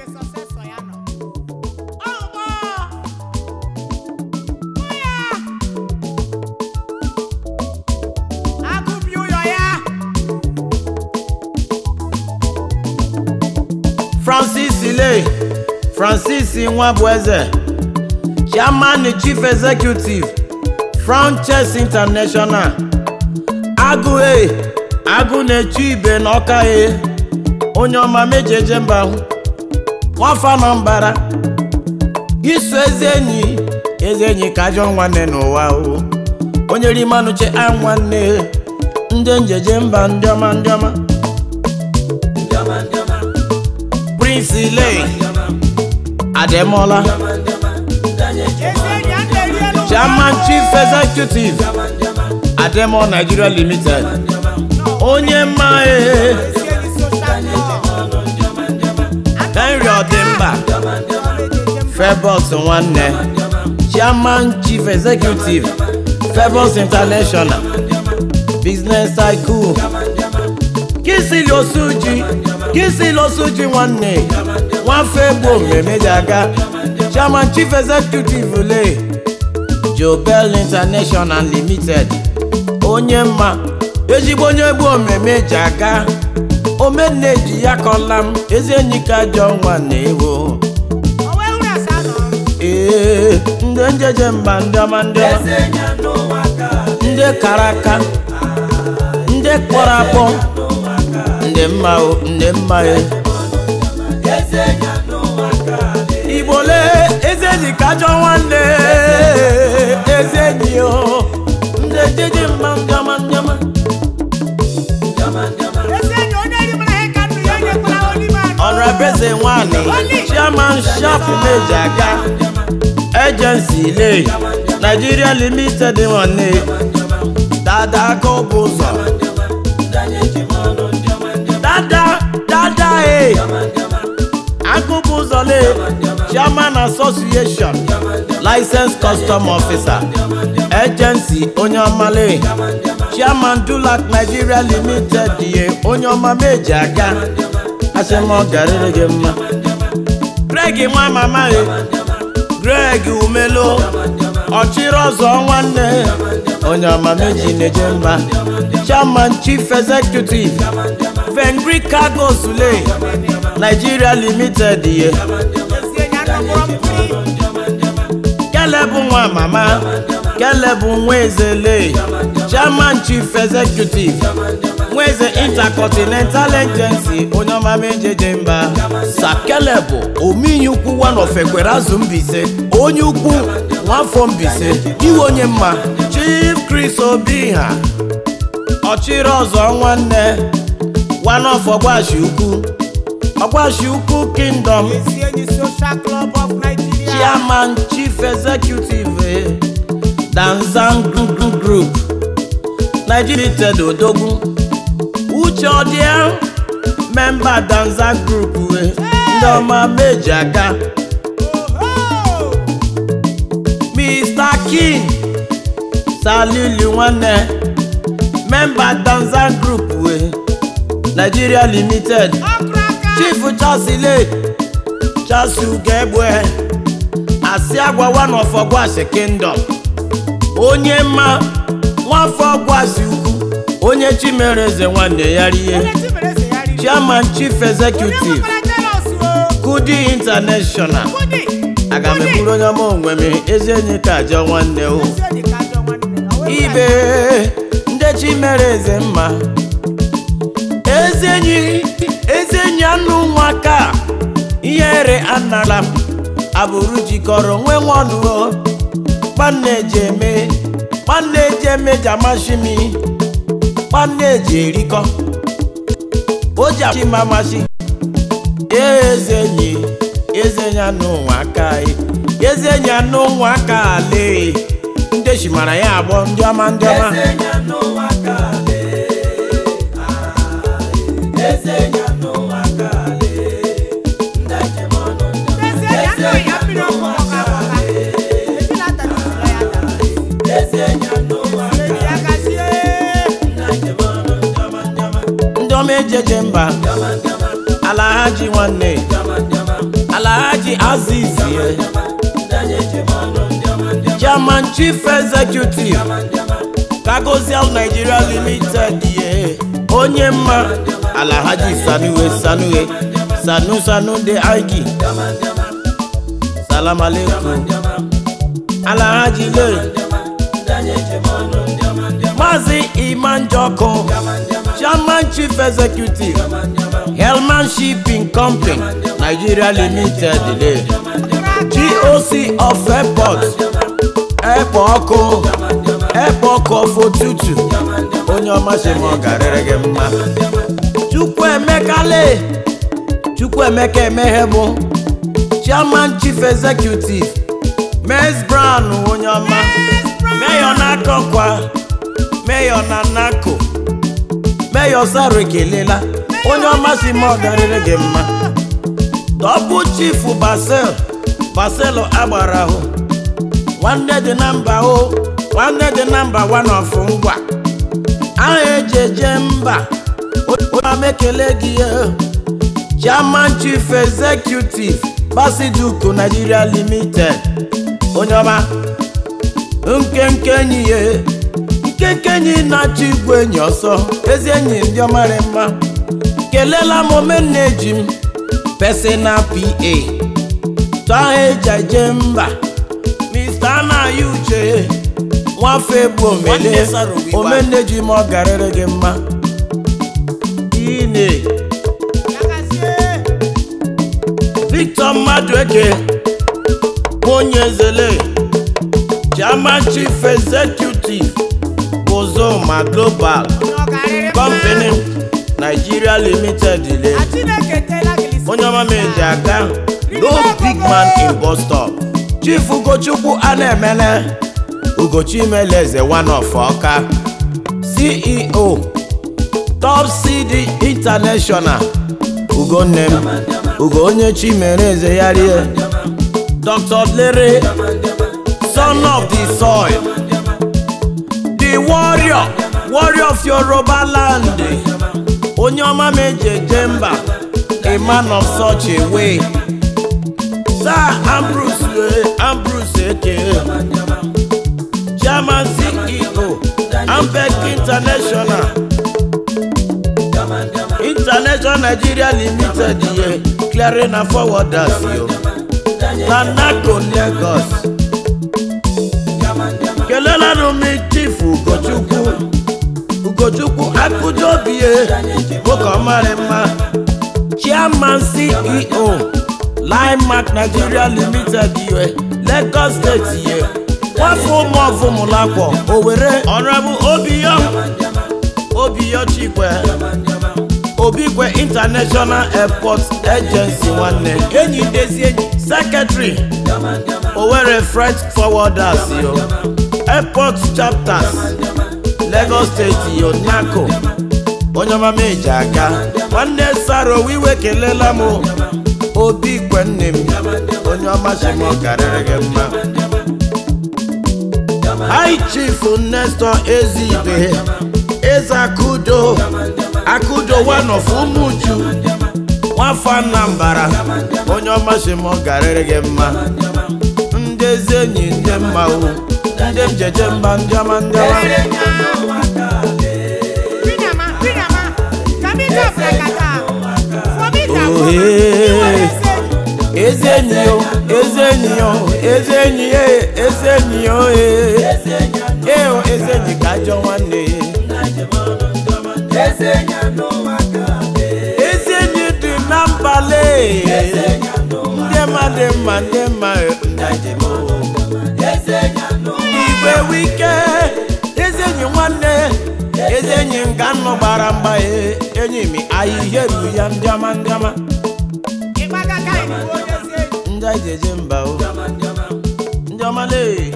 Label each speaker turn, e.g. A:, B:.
A: ebe sọsesọ ya nọ ọgbọ ya agụbi ụlọ ya
B: francis ile francis nwabueze chairman and chief executive frances international agụ e agụ na-echu ibe n'ọka e onye ọma mejeje mba hụ nwafa na mbara iso eze enyi eze enyi ka ajọ nwanne n'ụwa o onye rimanuche a nwanne ndị njeje mba ndị ọma ndị ọma prince ile ademola
A: ezi enyi a na-eri elu
B: chairman chief executive ademo nigeria limited onye mma e
A: ezi enyi social club
B: henry ọdịmba febos nwanne chairman chief executive febos international business cycle kisili osuji kisili osuji nwanne nwafọ egbo mmemeji aga chairman chief executive le jobel international limited onye mma ezigbo onye egbu omeme ji aga omeneji ya kọla m ezi enyi ka jọ nwanne ewo
A: o wee hụrụ asa nọ
B: ee ndị njeje mba ndị ọma ndị ọma ndị kara aka ndị kpọrọ akpọ ndị mma o ndị mma e igbo lee eze enyi ka jọ nwanne eze enyi o ndị njeje mba ndị ọma ndị ọma
A: ezi enyi onye eri mara ihe ka ndụ ya enyekwala olime anọ
B: ọrọbeze nwanyị chairman sharp meji aga agency ile nigeria limited nwanne dada aka bụ ụzọ dada dada e akụbụ ụzọ le chairman association license custom officer agency onye ọmale chairman dulac nigeria limited ye onye ọma meji aga asị m ọ garịrị gị mma greg nwa mama e greg umelo ọchịrị ọzọ nwanne onye ọma meji na-eje mba chairman chief executive vengri cargo sule nigeria limited ye
A: ezi enyi anọgbọrọ mmiri
B: kele bụ nwa mama kele bụ nwa ezele chairman chief executive nwa eze intercontinental agency onye ọma mejeje mba sakele bụ ominye ukwu one of ekwere azụ mbise onye ukwu nwafọ mbise iwe onye mma chief chris obi ha ọchịrị ọzọ nwanne one of ọgbashi ukwu ọgbashi ukwu kingdom
A: ezi enyi social club of nigeria
B: chairman chief executive eh, danzan group group nigeria limited odogwu uche ọdịa memba danzan group eh, ndị ọma meji aga
A: Oho!
B: mr king salili nwanne memba danzan group eh, nigeria limited
A: ọkụrụ aka
B: chief chasile chasugebue asị agwa one of ọgwasi kingdom onye mma nwafọ ọgwasi ukwu onye chimereze nwanne ya rie
A: onye chibere eze ya riri
B: chairman chief
A: onye
B: executive
A: nwekwara jealous o
B: kudi international
A: kudi
B: aga m ekwuru onye ọma onwe m ezi enyi ka ajọ nwanne o
A: ezi enyi ka ajọ nwanne o wee
B: ibe ndị chimereze mma ezi enyi ezi enyi anụ nwa ka ihere anara m abụrụ jikọrọ nwe nwanụ o nwanne eji eme nwanne eji eme ji amasị m nwanne eji erikọ o ji achị m amasị eze enyi eze enyi anụ nwa aka eze enyi anụ nwa aka ale ndị chimara ya agbọ ndị ọma ndị ọma
A: ezi enyi anụghị ya mmiri ọkụ ọka ọka ebi na-atara usoro ya tara ezi enyi ya gazie
B: ndị ọma ejeje mba ala ha ji nwanne Anthony Azizie Chairman Chief Executive Cargozel Nigeria Limited ye onye mma Alhaji Sanuwe Sanuwe Sanu Sanu de Aiki Salam alaikum Alhaji le Mazi Iman Joko Chairman Chief Executive Hellman Shipping Company Nigeria Limited le GOC of Airport Airport ọkụ Airport ọkụ of Otutu onye ọma si ma ọ garịrị gị mma Chukwuemeka le Chukwuemeka emeghe bụ Chairman Chief Executive Mez Brown onye ọma Mayor n'akọkwa Mayor na Nako Mayor Saro ekelela onye ọma si ma ọ garịrị gị mma Double Chief Basel Basel agbara ahụ nwanne dị na mba o nwanne dị na mba one of ngwa aha eji eje mba onye ọma ekele gị eh. Chairman Chief Executive Basiduko Nigeria Limited onye ọma nkenke enyi ya nkenke enyi na-achọ igwe enyi ọsọ ezi enyi ndị ọmarị mma kelela m omenne eji m personal pa tọha eji eje mba Mr. anaghị uche nwafe egbu omele omenne ji m ọ garịrị gị mma ine Victor Madueke onye ezele Chairman Chief Executive Bozoma Global Company Nigeria Limited ile onye ọma m eji aga no big man in bus stop Chief Ugochukwu Anaemele Ugochimeleze one of Ọka CEO Top CD International Ugonne m Ugo onye chi mere eze ya rie Dr. Lere Son of the soil The warrior Warrior of Yoruba land Onye ọma m eji eje mba A man of such a way Sir Ambrose eh, Ambrose Eke Chairman CEO Ambek International International Nigeria Limited ye clearing and forwarders yo na NACO Lagos kelelanu mi chief Ugochukwu Ugochukwu akụjobie nwoke ọmarị mma Chairman CEO Limemark Nigeria Limited ye Lagos State ye nwafọ ụmụ ọvụmụlakwọ Owerri Honorable Obiyo Obiyo Chikwe Obikwe International Airport Agency nwanne enyi ndezi enyi Secretary Owerri Freight Forwarders yo Airport Chapters Lagos State yo NACO onye ọma m eji aga nwanne Saro wiwe kelela m Obikwe nne m onye ọma si m ọ garịrị gị mma High Chief Nestor Ezibe Eze Akudo Akudo one of Umuju nwafọ Anambra onye ọma si m ọ garịrị gị mma ndị ezi enyi ndị mma o ndị m jeje mba ndị ọma ndị ọma ezi enyi o ezi enyi o ezi enyi e ezi enyi o e e o ezi enyi ka ajọ nwanne ya ezi enyi dị na mbale ndị mma dị mma ndị mma igwe wike ezi enyi nwanne ezi enyi nga nnụ gbara mgba e enyi mi ahịhịa eru ya ndị ọma ndị ọma ndị anyị ji eje mba o ndị ọma lee